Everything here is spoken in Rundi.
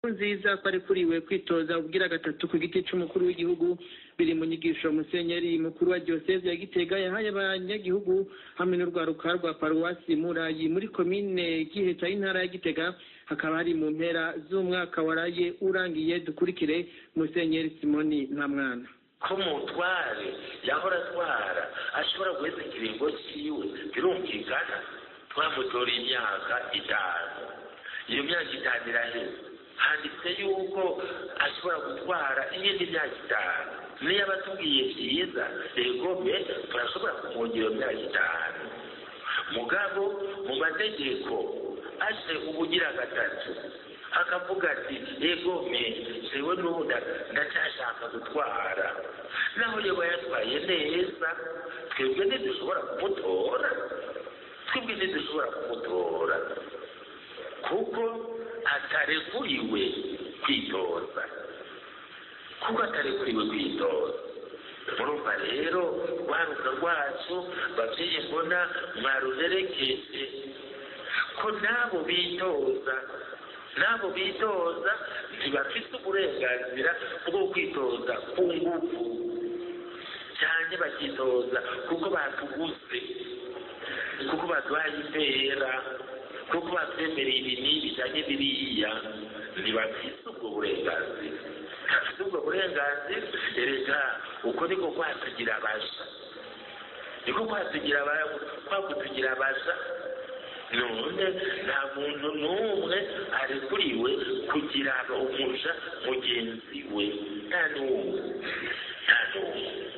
nziza ko arekuriwe kwitoza ubwira gatatu ku giti c'umukuru w'igihugu biri mu nyigisho musenyeri mukuru wa diyoseze ya gitega yahaye abanyagihugu hamwe n'urwaruka rwa paruwasi murayi muri komine giheta y'intara ya gitega hakaba hari mu mpera z'umwaka waraye urangiye dukurikire musenyeri simoni ntamwana ko mutware yahora atwara ashobora guheza ikiringo ciwe birumvikana twamutora imyaka itanu iyo myaka itanu iraheze handitse yuko ashobora gutwara iyindi myaka itanu niyo aba atubwiye byiza egome turashobora kumwongera iyo myaka itanu mugabo mu mategeko aje ubugira gatatu akavuga ati egome jewe n'ubu ndacyashaka gutwara naho yaba yatwaye neza twebwe ntidushobora kumutora twebwe ntidushobora kumutora kuko atarekuriwe kwitoza kuko atarekuriwe kwitoza murumva rero rwaruka rwacu babyeyi mbona mwaruherekeje ko nabo bitoza nabo bitoza ntibafite uburenganzira bwo kwitoza ku ngufu cyane bakitoza kuko batuguze kuko baduhaye impera kuko batwemereye ibi n'ibi cyane biriya ntibafite ubwo burenganzira ntibafite ubwo burenganzira erega uko niko kwatugira abaja niko kwatugira kwakutugira abaja none nta muntu n'umwe arekuriwe kugira umuja mugenzi we nta n'umwe nta n'umwe